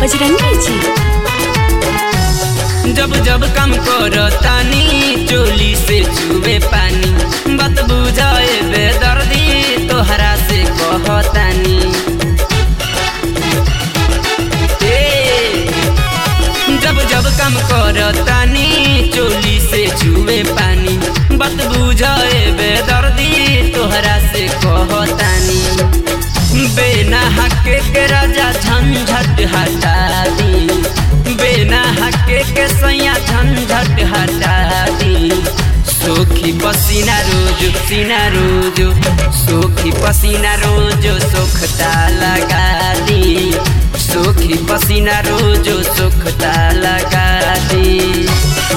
बजरंगी जी जब जब काम करतानी चोली से चुबे पानी बात बुझाए बेदर्दी तोहरा से कहतानी ए, जब जब काम करतानी चोली से चुबे पानी बात बुझाए बेदर्दी तोहरा से कहतानी बेना हके के राजा झंझट हटा दी बेना हके के सैया झंझट हटा दी सोखी पसीना रोज सीना रोज सोखी पसीना रोज सोखता लगा दी सोखी पसीना रोज सोखता लगा दी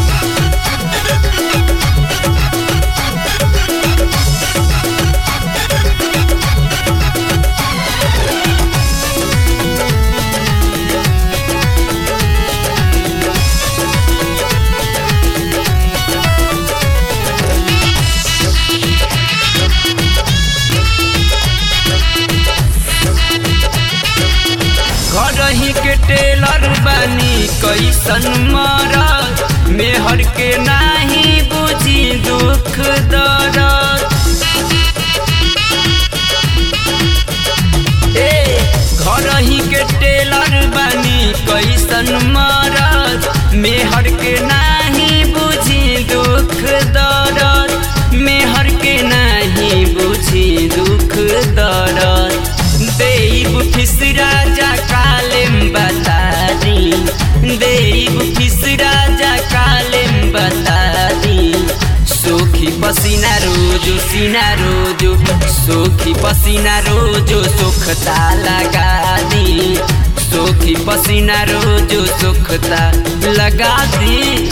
घरही के टेलर बानी कैसन मरद मेहर के नाही बुझी दुख दर्द ए घरही के टेलर बानी कैसन मरद मेहर के नाही बुझी दुख दर्द मेहर के नाही बुझी दुख दर्द देव फिस राजा कालेम बता दी देव फिस राजा कालेम बता दी सोखी पसीना रोज सीना रोज सोखी पसीना रोज सुखता लगा दी सोखी पसीना रोज सुखता लगा दी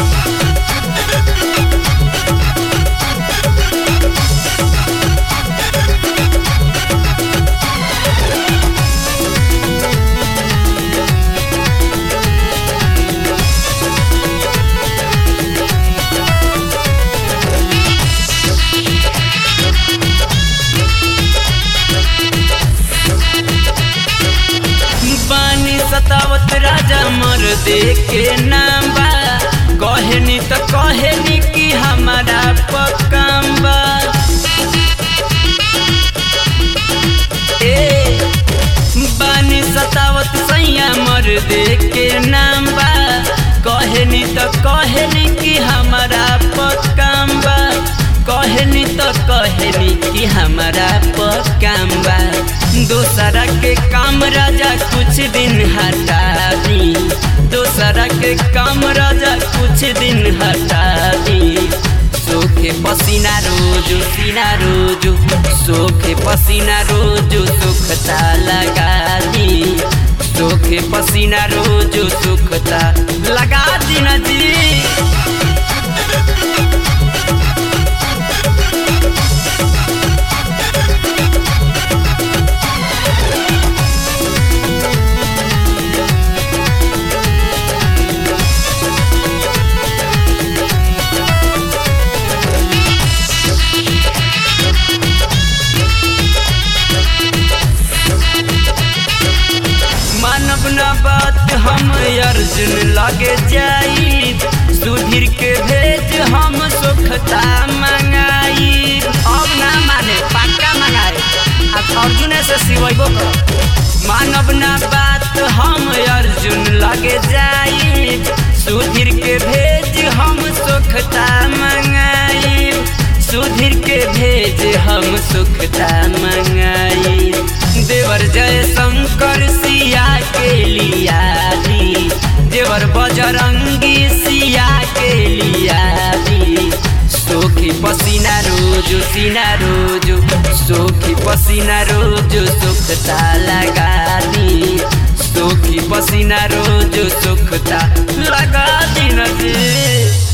बानी सतावत राजा मर दे के नाम बा कहनी त कहनी कि हमारा पक्काम बा ए बानी सतावत सैया मर दे के नाम बा कहनी त कहनी कि हमारा पक्काम बा कहनी त कहनी कि हमारा पक्काम बा दोसरा के काम राजा कुछ दिन हटा दी दोसरा के काम राजा कुछ दिन हटा दी सोखे पसीना रोज सीना रोज सोखे पसीना रोज सुखता लगा दी सोखे पसीना रोज सुखता लगा दी ना जी मानव न बात हम अर्जुन लगे जाई सुधीर के भेज हम सुखता मंगाई अब ना माने पक्का मंगाए अब अर्जुन से सिवैबो कर मानव न बात हम अर्जुन लगे जाई सुधीर के भेज हम सुखता मंगाई सुधीर के भेज हम सुखता मंगाई देवर जय शंकर सिया के लिया दी देवर बजरंगी सिया के लिया दी सोखी पसीना रोज सीना रोज सोखी पसीना रोज सुखता लगा दी सोखी पसीना रोज सुखता लगा दी नजी